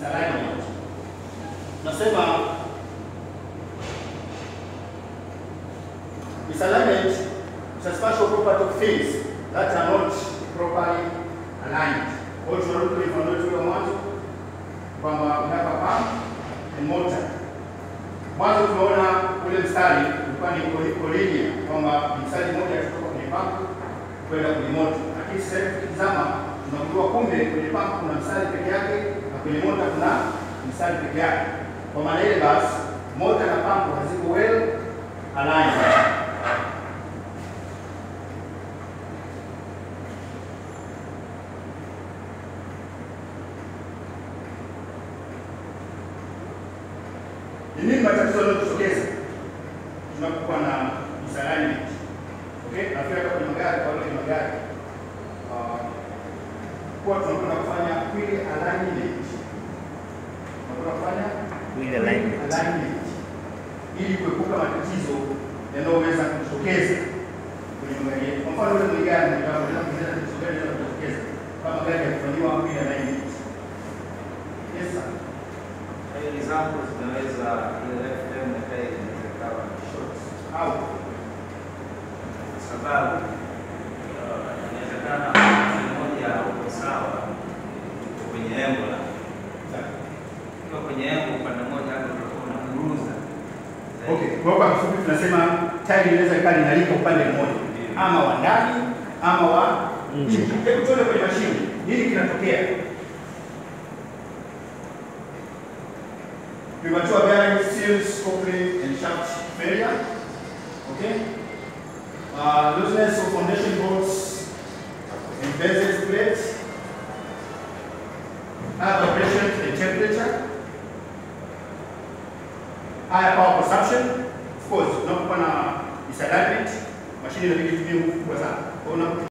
misalignment. Nasema misalignment is a special property of things that are not properly aligned. Kwa hiyo tunarudi kwenye mfano wetu wa mwanzo kwamba we have a pump and motor. Mwanzo tumeona ule mstari ulikuwa ni linear kwamba mstari mmoja kutoka kwenye pump kwenda kwenye moto, lakini sasa hivi tukitazama tunagundua kumbe kwenye pump kuna mstari peke yake na kwenye mota kuna mstari peke yake. Kwa maana ile basi mota na pump haziko well aligned. Ni nini matatizo yanayotokeza tunapokuwa na misalignment? Okay, nafikiri hata kwenye magari, kwa wale kwenye magari ah, kuwa tunakwenda kufanya wheel alignment, tunakwenda kufanya Wheel alignment. alignment ili kuepuka matatizo yanayoweza kujitokeza kwenye magari yetu. Kwa mfano ule mwenye gari mwenye gari anaweza tatizo gani linaweza kujitokeza kama gari haikufanyiwa wheel alignment? Yes sir. Kwa hiyo example zinaweza ile left hand na right inaweza ikawa ni short Au kwa sababu uh, inawezekana upande mmoja uko sawa uko kwenye engo la ukiwa kwenye engo upande mmoja hapo utakuwa unaburuza zaidi. Okay, kwa kwa kifupi tunasema tairi inaweza ikawa linalika upande mmoja ama wa ndani ama wa Nje. nje. Hebu tuone kwenye mashine nini kinatokea. Premature bearing seals, coupling and shaft failure. Okay. Uh, looseness of foundation bolts and bezel plates. High vibration and temperature. higher power consumption. Of course, unapokuwa na misalignment, mashine inabidi itumie nguvu kubwa sana. Kwa hiyo unapo